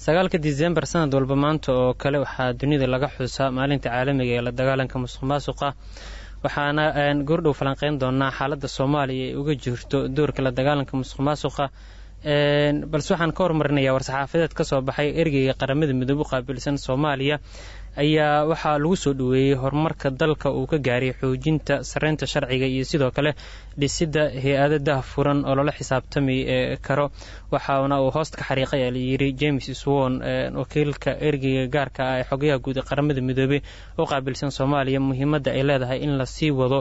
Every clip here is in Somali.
sagaalka disembar sanad walba maanta oo kale waxaa dunida laga xusaa maalinta caalamiga ee la dagaalanka musuq maasuqa waxaana goordhow falanqeyn doonaa xaaladda soomaaliya ay uga jirto doorka la dagaalanka musuq maasuqa balse waxaan ka hormarinayaa war-saxaafadeed ka soo baxay ergeyga qaramada midoobe u qaabilsan soomaaliya ayaa waxaa lagu soo dhoweeyey horumarka dalka uu ka gaaray xoojinta sareynta sharciga iyo sidoo kale dhisidda hay-ada dah furan oo lala xisaabtami karo waxaana uu hoosta ka xariiqay a layiri james swon wakiilka ergeyga gaarka ah ee xogayaha guud ee qaramada midoobey u qaabilsan soomaaliya muhiimadda ay leedahay in lasii wado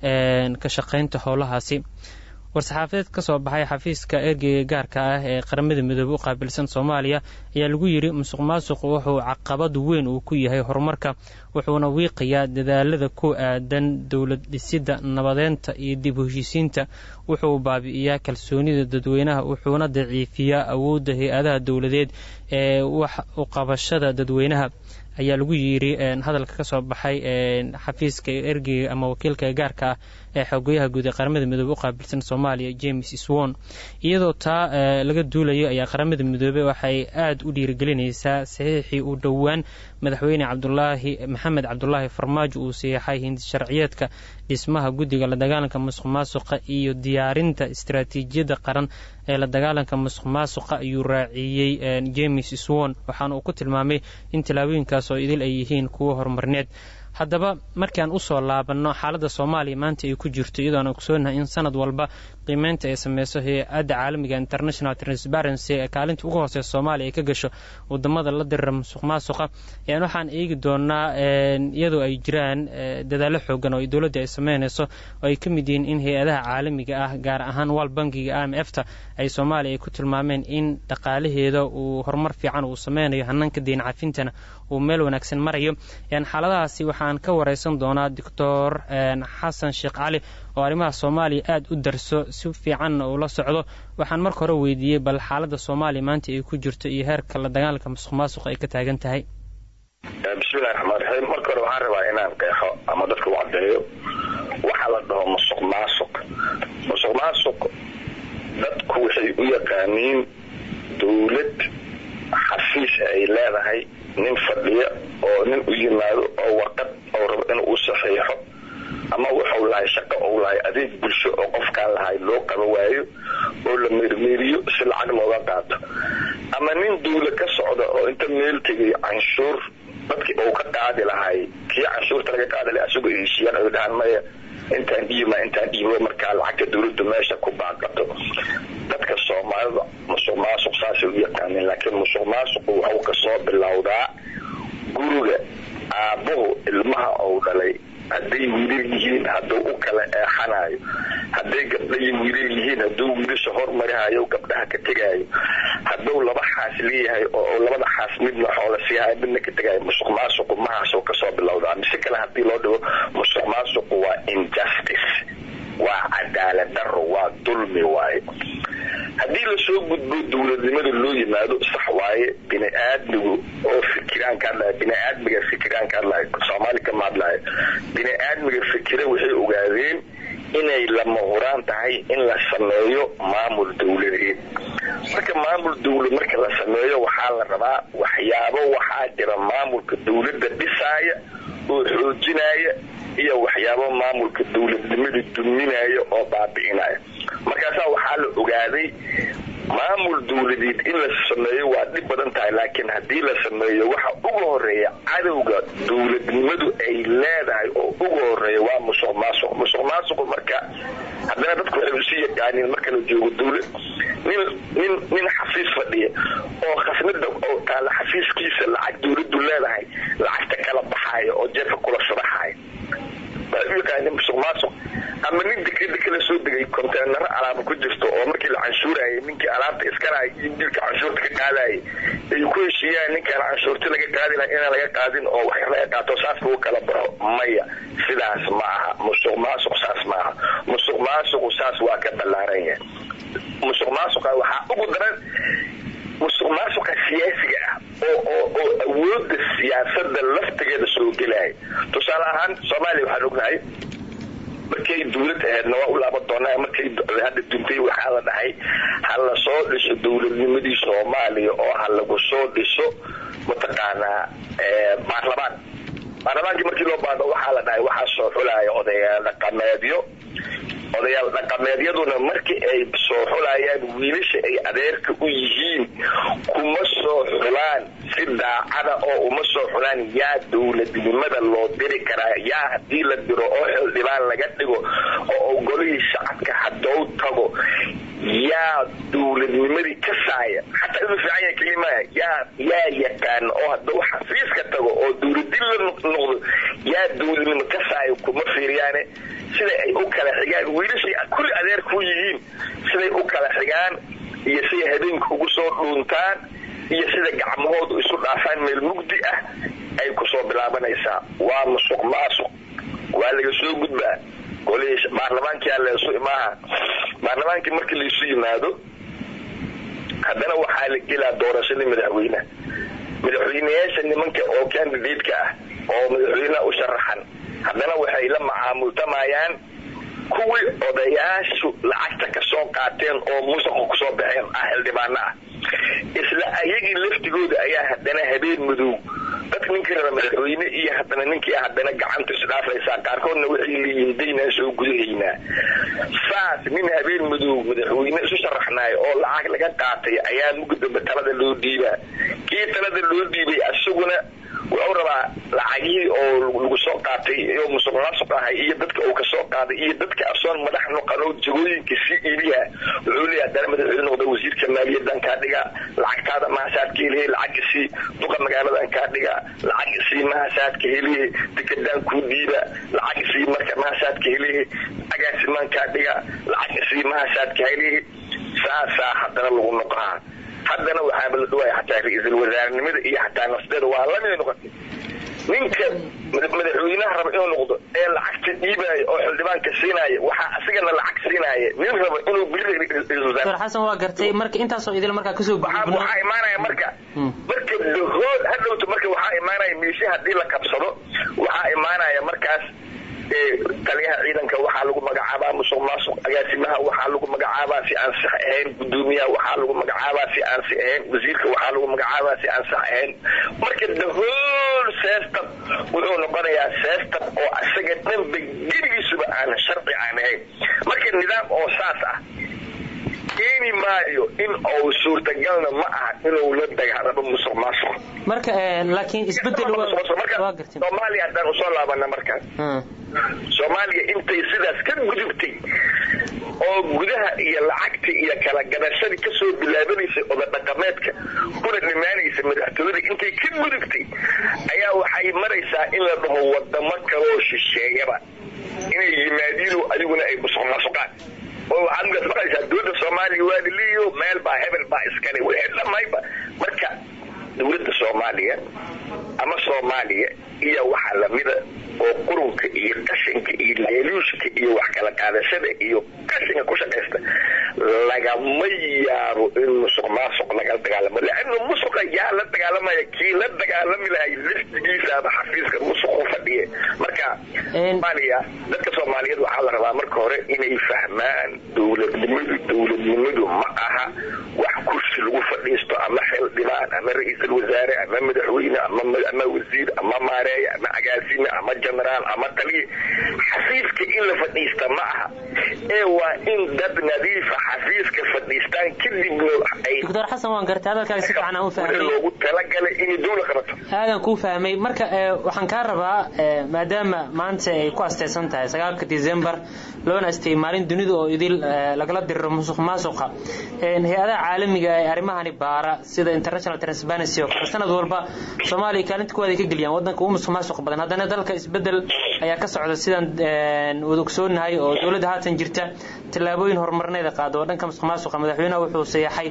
ka shaqeynta howlahaasi war-saxaafadeed ka soo baxay xafiiska ergeyga gaarka ah ee qaramada midoobe u qaabilsan soomaaliya ayaa lagu yidhi musuq maasuqu wuxuu caqabad weyn uu ku yahay horumarka wuxuuna wiiqayaa dadaalada ku aadan dowlad dhisidda nabadeynta iyo dib heshiisiinta wuxuu baabi'iyaa kalsoonida dadweynaha wuxuuna daciifiyaa awoodda hay-adaha dowladeed ee wax u qabashada dadweynaha ayaa lagu yidhi hadalka ka soo baxay xafiiska ergeyga ama wakiilka gaarka ah ee xogoyaha guud ee qaramada midoobe u qaabilsan soomaaliya james swon iyadoo taa laga duulayo ayaa qaramada midoobe waxay aada u dhiirigelinaysaa saxiixii uu dhowaan madaxweyne cabdulaahi maxamed cabdulaahi farmaajo uu saxiixay hindi sharciyeedka dhismaha guddiga la dagaalanka musuq maasuqa iyo diyaarinta istaraatiijiyadda qaran ee la dagaalanka musuq maasuqa ayuu raaciyey james swon waxaana uu ku tilmaamay in tallaabooyinkaas oo idil ay yihiin kuwo horumarneed haddaba markaan usoo laabanno xaaladda soomaaliya maanta ay ku jirto iyadoo aan ogsoonahay in sanad walba qiimeynta ay sameyso hay-adda caalamiga international transparency ee kaalinta ugu hooseysa soomaaliya ay ka gasho wadamada la dirira musuq maasuqa ayaan waxaan eegi doonaa iyadoo ay jiraan dadaallo xoogan oo dowladda ay sameyneyso oo ay ka mid yihiin in hay-adaha caalamiga ah gaar ahaan wal bankiga i m f ta ay soomaaliya ay ku tilmaameen in dhaqaalaheeda uu horumar fiican uu sameynayo hananka deyn cafintana uu meel wanaagsan marayo xaaladahaasi waxaan ka wareysan doonaa doctor xasan sheekh cali oo arrimaha soomaaliya aada u darso si fiicanna uu la socdo waxaan marka hore weydiiyey bal xaaladda soomaaliya maanta ay ku jirto iyo heerka la dagaalanka musuq maasuq ay ka taagan tahay bismillahi raxmaan raxiim marka hore waxaan rabaa inaan qeexo ama dadka u caddeeyo waxaa la dhaho musuq maasuq musuq maasuq dadku waxay u yaqaaniin dowlad xafiis ay leedahay nin fadhiya oo nin u yimaado oo warqad oo rabo inuu saxiixo ama wuxuu lahay shaqo ou lahay adeeg bulsho oo qofkaan lahay loo qaba waayo oo la meermeeriyo si lacag looga qaato ama nin duula ka socda oo inta meel tegay canshuur dadkii uu ka qaadi lahay kii canshuurta laga qaadi lahay asagoo heshiiyaan ay dhahaan maya intaan dhiibma intaan dhiibo markaa lacagta dowladda meesha ku baaqato dadka soomaalida musuq maasuq saasay u yaqaaneen laakiin musuq maasuqu wuxuu kasoo bilowdaa guriga aabbuhu ilmaha ou dhalay hadday wiilal yihiin hadduu u kala eexanayo hadday gabdha iyo wiilal yihiin hadduu wiilasha hormarihayo gabdhaha ka tegaayo hadduu laba xaas leeyahay oo labada xaas midna xoola siihayo midna ka tegaayo musuq maasuqu mahaasoo kasoo bilowdaa mise kale haddii loo dhigo musuq maasuqu waa injustice waa cadaalad daro waa dulmi waaye haddii lasoo gudbo dowladnimada loo yimaado sax waaye bini aadmigu oo fikiraan ka hadlaya bini aadmiga fikiraan ka hadlaya soomaali kama hadlaayo bini aadmiga fikira waxay ogaadeen inay lama huraan tahay in la sameeyo maamul dowladeed marka maamul dowlad marka la sameeyo waxaa la rabaa waxyaabo waxaa jira maamulka dowladda dhisaaya oo xoojinaya iyo waxyaabo maamulka dowladnimada duminaya oo baabi'inaya markaasaa waxaa la ogaaday maamul dowladeed in la sameeyo waa dhib badan tahay laakiin haddii la sameeyo waxa uga horeeya cadowga dowladnimadu ay leedahay oo uga horeeya waa musuq maasuq musuq maasuqu marka haddana dadku waxay usii yaqaaniin marka la joogo dowlad nin nin nin xafiis fadhiya oo khasnada oo taala xafiiskiisa lacag dowladdu leedahay lacagta kala baxaaya oo jeefka kula sharaxaaya yaqaani musuq maasuq ama nin dekreda kala soo degay konteenaro alaaba ku jirto oo markii la canshuurayay ninkii alaabta iskalahay iyo dilka canshuurta ka qaadayay ay ku heshiiyaan ninkaan canshuurta laga qaadi laha inaan laga qaadin oo wax laga qaato saas lagu kala baxo maya sidaas ma aha musuq maasuq saas ma aha musuq maasuqu saas waa ka ballaaran yahay musuq maasuqa waxaa ugu daran musuq maasuqa siyaasiga ah oo oo oo awoodda siyaasada laftigeeda soo gelaya tusaale ahaan soomaaliya waxaan ognahay markay dawlad aheedna waa u laaban doonaa markay hadda duntay waxaa la dhahay ha la soo dhiso dowladnimadii soomaaliya oo ha lagu soo dhiso mataqaanaa baarlamaan baarlamaankii markii loo baado waxaa la dhahay waxaa soo xulaya odayaal dhaqameedyo odayaal dhaqameedyaduna markii ay soo xulayaan wiilasha ay adeerka u yihiin kuma soo xulaan si daacada oo uma soo xulaan yaa dowladnimada loo diri karaa yaa haddii la diro oo xildhibaan laga dhigo oo ogolihii shacabka hadow tago yaa dowladnimadii ka saaya xataa inuu fiican yahay kelimaa yaa yaa yaqaan oo hadduu xafiiska tago oo dowladin la noqdo yaa dowladnimo ka saaya kuma fiiriyaane siday ay u kala xigaan wiilashii kulli adeerkuu yihiin siday u kala xigaan iyo siday habeenka ugu soo dhuuntaan iyo sida gacmahoodu isu dhaafaan meel mugdi ah ay kusoo bilaabanaysaa waa musuq maasuq waa laga soo gudbaa golihii baarlamaankia leesu imaaha baarlamaankii markii laisu yimaado haddana waxaa la gelaa doorashadii madaxweyneha madaxweyneyaasha nimanka oo candidatka ah oo madaxweyneha u sharaxan haddana waxay la macaamultamayaan kuwii odayaashu lacagta ka soo qaateen oo musuqa kusoo baxeen ah xildhibaano ah isla ayagii laftigooda ayaa haddana habeen madow dadka ninkii raba madaxweyne iyo haddana ninkii haddana gacanta isdhaafaysaa qaarkoodna waxay leeyihiin daynaan soo gudahaynaa saas nin habeen madow madaxweyne isu sharaxnaayo oo lacag laga qaatay ayaa mugdamba talada loo dhiibaa kii talada loo dhiibay asaguna wuxuu rabaa lacagihii oo lagu soo qaatay oo musuq maasuq ahay iyo dadka uu kasoo qaaday iyo dadka asoon madax noqano jagooyinka si iibiha wuxuu leeyahay haddana madaxweyne noqda wasiirka maaliyadan kaa dhiga lacagtaada mahasaadka helihe lacag isii duqa magaaladan kaa dhiga lacag isii mahasaadka helihe dekedaan kuu dhiiba lacag isii marka mahasaadka helihe agaasimaan kaa dhiga lacag isii mahasaadka helihe saasaa haddana lagu noqohaa haddana waxaaba la dhawaaya xataa ra-iisul wasaarenimada iyo xataa nafteeda waa lamida noqotay ninka madaxweynaha raba inuu noqdo ee lacagta dhiibaayo oo xildhibaanka siinaya waxaa asigana lacag siinaya nin raba inuu dr xasan waa gartay marka intaasoo idil markaa kasoo gudubno waxaa imaanaya marka marka dahood hadhowto marka waxaa imaanaya meesha haddii la qabsado waxaa imaanaya markaas taliyaha ciidanka waxaa lagu magacaabaa musuq maasuq agaasimaha waxaa lagu magacaabaa si aan sax ahayn gudoomiyaha waxaa lagu magacaabaa si aan si ahayn wasiirka waxaa lagu magacaabaa si aan sax ahayn marka the whole system wuxuu noqonayaa system oo asaga dhanba geligiisuba aan sharci aan ahayn marka nidaam oo saas ah keeni maayo in uu suurtagalna ma aha inuu la dagaalamo musuq maasuq marka laakiin isbedel soomaaliya haddaan usoo laabana markaas soomaaliya intay sidaas ka gudubtay oo gudaha iyo lacagta iyo kala gadashadii kasoo bilaabanaysay odadhaqameedka kuna dhimaanaysa madaxtooyada intay ka gudubtay ayaa waxay maraysaa in la dhaho wadamo kaloo shisheeyaba inay yimaadiino adiguna ay musuq maasuqaan oo waxaad ugaas maqlaysaa dowladda soomaaliya waa liliyo meel baa hebel baa iskale wixii dhamayba marka dowladda soomaaliya ama soomaaliya iyo waxa lamida oo qurunka iyo qashinka iyo leeluushka iyo wax kala qaadashada iyo qashinka ku shaqaysta lagama yaabo in musuq maasuq lagala dagaalamo leanna musuqa yaa la dagaalamaya kii la dagaalami lahay laftigiisaaba xafiiska musuqu fadhiye marka soomaaliya dadka soomaaliyeed waxaa la rabaa marka hore inay fahmaan dowladnimadu dowladnimadu ma aha wax kursi lagu fadhiisto ama xildhibaan ama ra-iisul wasaare ama madaxweyne ama wasiir ama maareeye ama agaasime ama genaraal ama taliye xafiiska in la fadhiista ma aha ee waa in dad nadiifa xafiiska fadhiistaan kadibna ay doctor xasan waan gartay hadalkaaga si fiican aan u fahmay loogu talagalay inay dowla qabato aadan kuu fahmay marka waxaan kaa rabaa maadaama maanta ay ku asteysan tahay sagaalka december loona asteyey maalin dunida oo idil lagala diriro musuq maasuqa hay-adaha caalamiga ee arrimahani baara sida international transparency oo kale sanad walba soomaaliya kaalinta kuwaad ay ka geliyaan wadanka ugu musuq maasuq badan haddana dalka isbedel ayaa ka socda sidaan wada ogsoonahay oo dowladda haatan jirta tallaabooyin horumarneeda qaado oo dhanka musuq maasuqa madaxweynaha wuxuu sayaxay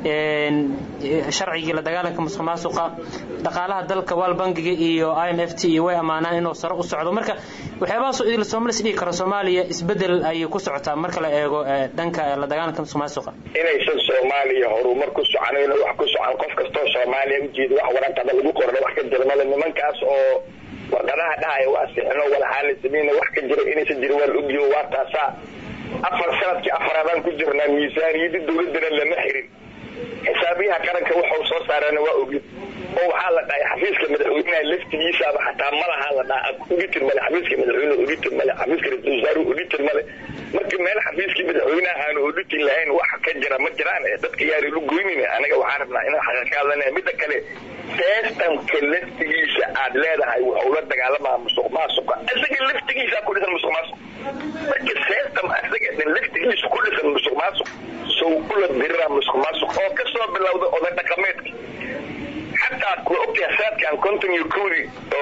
sharcigii la dagaalanka musuq maasuqa dhaqaalaha dalka waal bangiga iyo i m f t iyo way ammaanaan inuu sare u socdo marka waxyaabahaasoo idil soomalis dhihi karo soomaaliya isbedel ayay ku socotaa marka la eego dhanka la dagaalanka musuq maasuqa inaysan soomaaliya horumar ku soconayn wax ku socon qof kastoo soomaaliya ujeeda wax waraqada lagu qorna wax ka jira male nimankaas oo warqadaha dhahaya waa sixino walaxaala sameyna wax ka jira inaysan jirin waa la ogyaho waa taasaa afar sanadkii afaraadaan ku jirnaa miisaaniyadii dawladana lama xirin xisaabiyaha qaranka waxau soo saarana waa ogid oo waxaa la dhahay xafiiska madaxweynaha laftigiisaaba xataa malaha la dhaha auditor male xafiiska madaxweyne auditor male xafiiska ra-isul wasaare auditor male marka meel xafiiskii madaxweynaha aanu auditor lahayn wax ka jira ma jiraan dadka yaari lu goynayna anaga waxaan rabnaa inaan xaqa ka hadlanaya midda kale systemka laftigiisa aad leedahay waxuu la dagaalamaa musuq maasuqa isaga laftigiisa ku dhisan musuq maasuq marka system isaga dhan laftigiisa ku dhisan musuq maasuq sow ula dirira musuq maasuq oo kasoo bilowda oday dhaqameedka xataa ku ogtahay saadkan konton iyo kowdi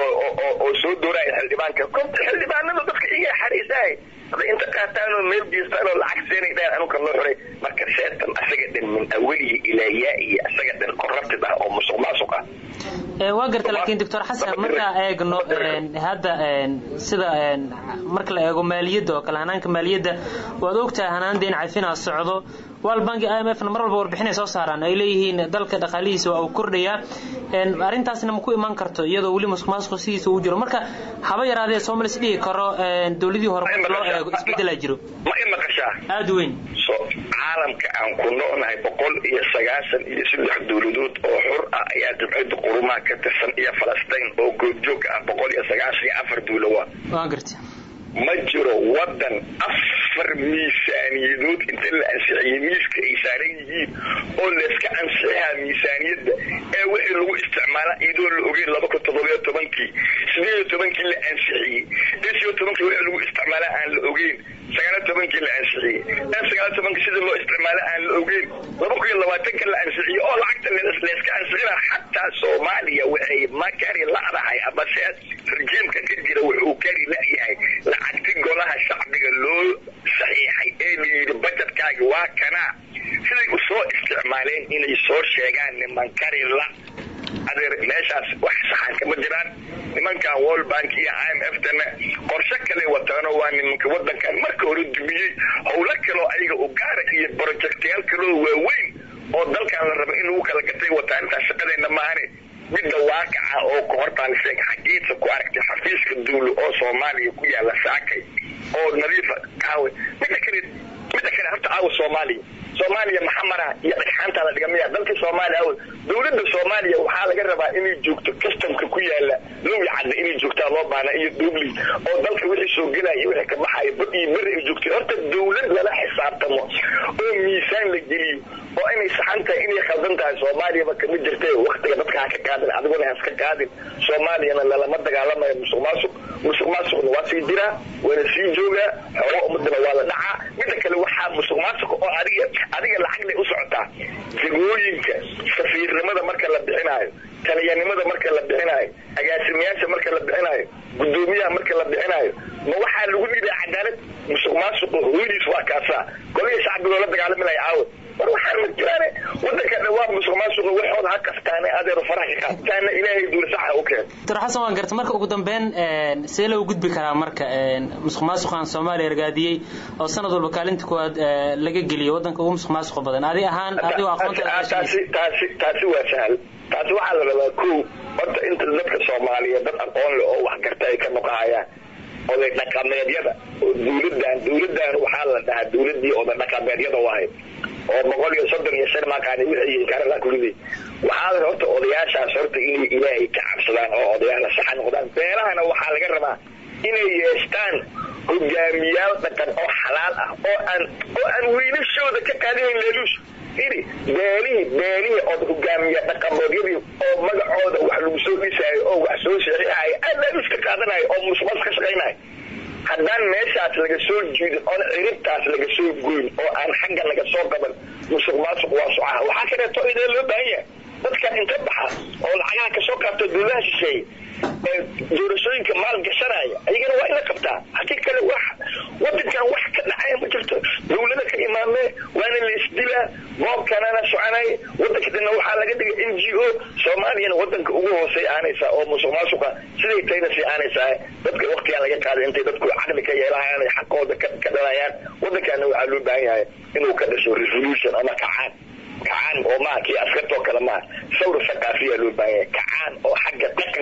oo soo dooraya xildhibaanka xildhibaanada dadka iga xariisahay hadday inta qaataan oo meel geestaan oo lacag seenay dhaan anuka loo xiray marka seetan asaga dhan min awalihi ilaa yaa-iyo asaga dhan corrupted ah oo musuq maasuq ah waa garta laakiin doctor xasan markaa eegno hadda sida marka la eego maaliyadda oo kale hanaanka maaliyadda waad ogtahay hanaan deen cafinaa socdo world bank i m f na mar walba warbixinay soo saaraan ay leeyihiin dalka dhaqaalihiisa waa uu kordhayaa arrintaasna ma ku iman karto iyadoo weli musuq maasuq sidiisa uu jiro marka haba yaraadee soomalis dhihi karo dowladii hore marka loo eego isbedelaa jiro ma i maqashaa aada weyn caalamka aan ku noolnahay boqol iyo sagaashan iyo saddex dowladood oo xur ah ayaa jabcadda qurumaha ka tirsan iyo falastiin oo goobjoog ah boqol iyo sagaashan iyo afar duulawa waa garta ma jiro wadan afar miisaaniyadood inta la ansixiyey miiska ay saaran yihiin oo layska ansixihaa miisaaniyadda ee wixii lagu isticmaala iyadoo la ogeyn laba kun toddobiyo tobankii sideed iyo tobankii la ansixiyey lisiyo tobankii wixii lagu isticmaala aan la ogeyn sagaaliyo tobankii la ansixiyey ee sagaaliyo tobankii sida loo isticmaala aan la ogeyn laba kun iyo labaatanka la ansixiyey oo lacagta layska ansixina xataa soomaaliya waxay ma kari la'dahay ama se rijiimka ka jira wuxuu kari la'yahay lacagti golaha shacbiga loo saxiixay ee la yidhi bajetkaaga waa kanaa siday u soo isticmaaleen inay soo sheegaan niman kari la adeer meeshaas wax saxan kama jiraan nimankan world bank iyo i m f tana qorshe kale wataano waa nimanka wadankan marka hore dumiyey howlo kaloo ayaga u gaara iyo projectyaal kaloo waaweyn oo dalkan la raba in lagu kala gatay wataa intaas shaqadeena maahane midda waaqaca oo ku hortaan sheeg xagiisa ku aragtay xafiiska duulo oo soomaaliya ku yaala saakay oo nadiifa kaawe midda kale midda kale horta aawa soomaaliya soomaaliya maxamara iyo dhagxaantaa la dhigamaya dalka soomaaliya aw dowladda soomaaliya waxaa laga rabaa inay joogto customka ku yaala lowi cadda inay joogtaa loo baana iyo dubli oo dalka wixii soo gelaya iyo wixii ka baxaya bad iyo beri ay joogtay horta dowlad lala xisaabtamo oo miisaan la geliyo oo inay saxan tahay inay khaldan tahay soomaaliyaba kama jirta waktiga dadka ha ka qaadin adiguna haska qaadin soomaaliyana lalama dagaalamayo musuq maasuq musuq maasuqna waa sii jiraa waana sii joogaa xoolo ummadana waa la dhacaa midda kale waxaa musuq maasuq oo adiga adiga lacagday u socotaa jagooyinka safiirnimada marka la bixinaayo taliyanimada marka la bixinaayo agaasimayaasha marka la bixinaayo gudoomiyaha marka la bixinaayo ma waxaa lagu dhibaa cadaalad musuq maasuqu hooyadiis waa kaasaa goliya shacbigoo la dagaalami lahay caawa war waxaan ma jiraane wadanka dhawaa musuq maasuqa waxooda ha kaftaane adeero faraha ka qaataana ilaahay duula saxa u keen doctor xasan waan garta marka ugu dambeyn see loo gudbi karaa marka musuq maasuqan soomaaliya ragaadiyey oo sanad walba kaalinta kuwaad laga geliyo wadanka ugu musuq maasuqa badan adi ahaan adigoo aqoontaasi taasi taasi waa sahal taasi waxaa la rabaa ko horta inta dadka soomaaliyeed dad aqoon leh oo wax garta ay ka noqahayaan oday dhaqameedyada oo dawladan dawladan waxaa la dhahaa dawladii oday dhaqameedyada wahay oo boqol iyo soddon iyo shan maaqaani wixii karala kulidey waxaa la horta odayaashaas horta inay ilaahay ka cabsadaan oo odayaala saxa noqdaan beelahana waxaa laga rabaa inay yeestaan hogaamiyaal dhaqan oo xalaal ah oo aan oo aan wiilashooda ka qaadinayn leeluush iri beelihii beelihii ood hogaamiya dhaqamoodyadii oo magacooda wax lagu soo dhisaayo oo wax soo sheexihaayo aad leeluush ka qaadanayo oo musmas ka shaqaynayo haddaan meeshaas laga soo jiidin oon ciribtaas laga soo goyn oo aan xagga laga soo qaban musuq maasuq waa socaha waxaa kaleeto idee loo baahan yahay dadka inta baxa oo lacagaha kasoo qaabto dowladaha shisheeye ee doorashooyinka maal gashanaya ayagana waa in la qabtaa hadii kale wax wadankan wax ka dhacaya ma jirto dowlada ka imaamee waana la isdilaa boobkanana soconay wadanka dana waxaa laga dhigay n g o soomaaliyana wadanka ugu hoosey aanaysaa oo musuq maasuqa siday tayna sii aanaysaa dadka waktigaan laga qaaday intay dadku caqli ka yeelahayaan ay xaqooda ka dhalayaan wadankaana waxaa loo baahan yahay inuu ka dhasho resolution ama kacaan kacaan oo maa kii askartoo kale maa sawr thaqaafiya loo baahan yahay kacaan oo xagga dhaqan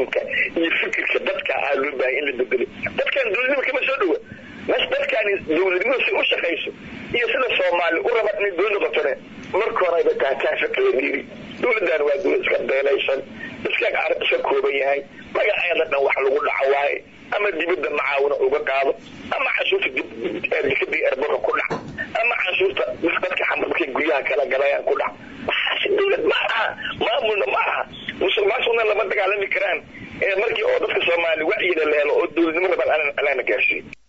habdhaqanka iyo fikirka dadka aa loo baahay in la bedelo dadkan dowladnimo kama soo dhowa mas dadkaani dowladnimada si u shaqayso iyo sida soomaali u raba inay dowlad noqotone marka horeba taataafa kala dhiiri dowladdan waa dowlad iska beelaysan iska iska kooban yahay magaceeda dhan wax lagu dhaco waaye ama dibadda macaawina uga qaado ama canshuurta dikadii erboka ku dhac ama canshuurta dadka xamar markay guryaha kala galayaan ku dhac waxaasi dowlad ma aha maamulna ma aha musuq maasuqna lama dagaalami karaan markii oo dadka soomaali wacyiga la helo oo dowladnimo rabaan alaana gaarsiiyo